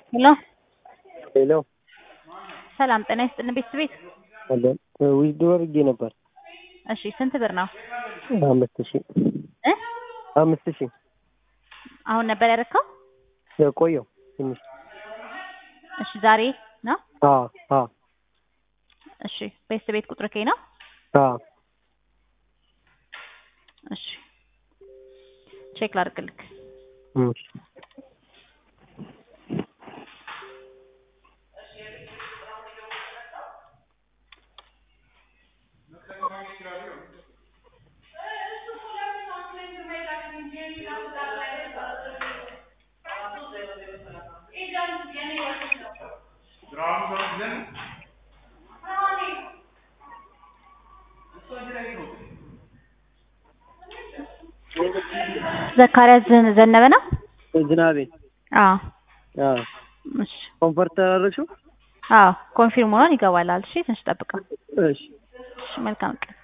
ሄሎ ሄሎ ሰላም ጤና ይስጥልን ቤተሰብ ቤት አለ ዊዝድሮ አድርጌ ነበር። እሺ ስንት ብር ነው አምስት ሺህ እ አምስት ሺህ አሁን ነበር ያደረከው ቆየው ትንሽ እሺ ዛሬ ነው አ አ እሺ ቤተሰብ ቤት ቁጥር ከይ ነው አ እሺ ቼክ ላድርግልክ እሺ ዘካሪያስ ዘ- ዘነበ ነው ዝናቤ አዎ አ እሺ ኮንፈርት አደረግሽው? አዎ ኮንፊርም ሆኗል ይገባላል እሺ ትንሽ ጠብቀው እሺ እሺ መልካም ቀን